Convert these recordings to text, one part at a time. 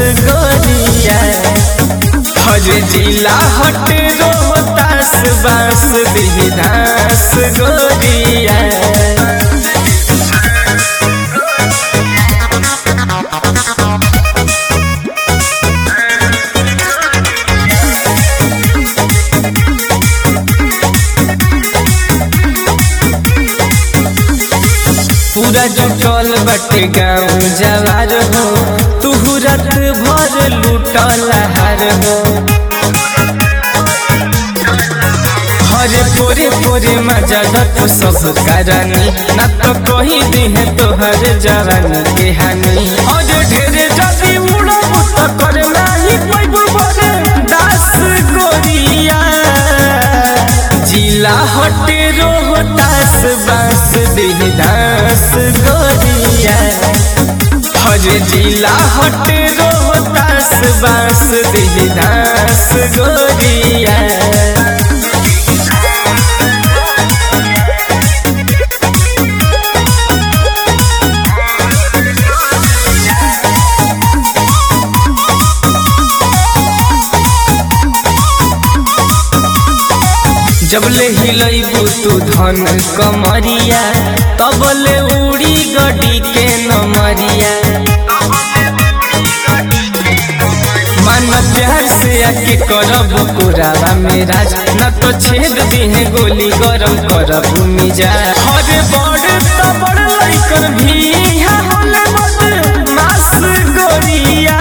गोरिया हर जिला हट रोहतास बास बिहदास गोरिया पूरा जुटल बटे गाँव जवार हो तुहू रात भर लूटल हार हो हरे पोरे पोरे मजा तू सब करानी ना तो कही दी है तोहर जवानी के हानि और ढेरे जदी उड़ब तो कर नाही पैब बरे दास गोरिया जिला हटे रोहतास बास देहदास गोरिया हरे जिला हटे रोहतास बास देहदास गोरिया जबले हिलैबू तू धन कमरिया तबले उड़ी गडी के नमरिया मन प्यार से आके करब पुरावा मेरा न तो छेद दिहे गोली गरम करब मिजा हरे बड़ तो बड़ लइकन भी यहाँ होले मत मास गोरिया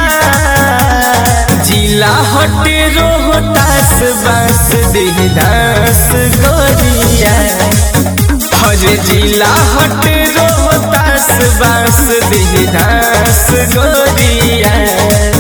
जिला हटे रोहतास बास देहदास गोरिया हरे जिला हटे रोहतास बास देहदास गोरिया